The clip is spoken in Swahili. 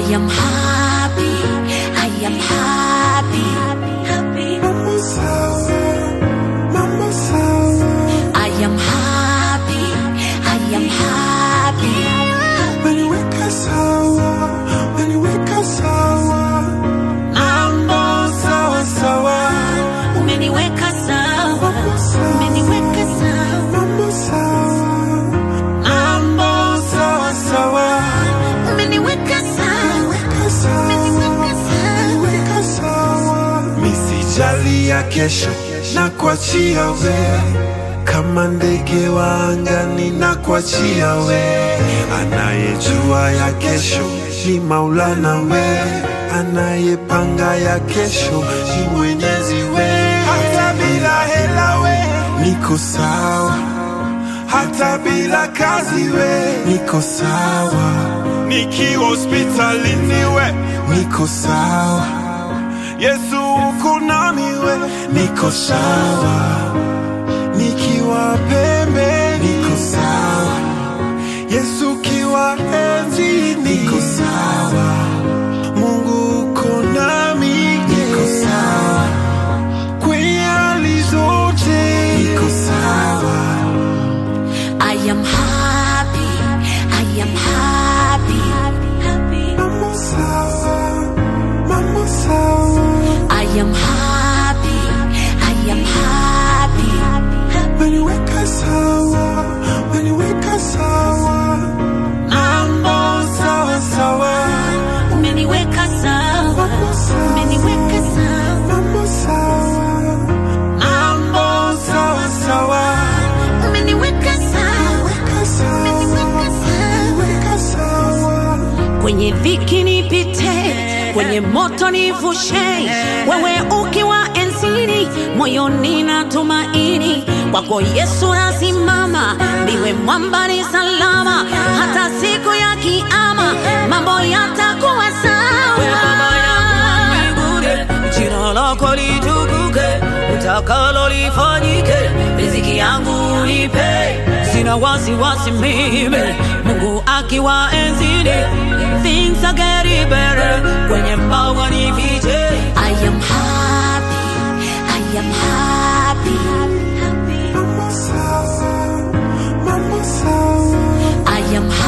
am happy, I am happy, happy. Mambo sawa, mambo sawa. I am happy, I am happy. Umeniweka sawa, umeniweka sawa. Mambo sawa sawa, Umeniweka sawa, umeniweka sawa. mambo sawa. Mambo sawa sawa, Umeniweka sawa, umeniweka sawa, umeniweka sawa. umeniweka sawa. Misijali ya kesho na kuachia we kama ndege wa angani na kuachia we anayejua ya kesho ni maulana we anayepanga ya kesho ni mwenyezi we hata bila hela we niko sawa hata bila kazi we niko sawa nikiwa hospitalini we niko sawa Yesu uko nami we niko sawa nikiwa pembe niko sawa Yesu ukiwa enzi niko sawa Mungu uko nami niko sawa kwenye hali zote niko sawa I am happy, I am happy, happy. Mambo sawa mambo sawa I am happy, I am happy, happy. Umeniweka sawa, umeniweka sawa. Mambo sawa sawa, Umeniweka sawa, mambo sawa, umeniweka sawa. mambo sawa. Mambo sawa sawa, Umeniweka sawa, weka sawa, umeniweka sawa. weka sawa. Kwenye dhiki nipite, kwenye moto nivushe, wewe ukiwa enzini, moyoni na tumaini kwako Yesu nasimama, ndiwe mwamba ni salama, hata siku ya kiama mambo yatakuwa Baba yangu sawa. mbinguni, jina lako litukuke, utakalo lifanyike, riziki yangu unipe, sina wasiwasi mimi, Mungu akiwa enzini, things are getting better, kwenye mbawa nifiche, I am happy, I am happy, happy. Mambo sawa, mambo sawa. I am happy.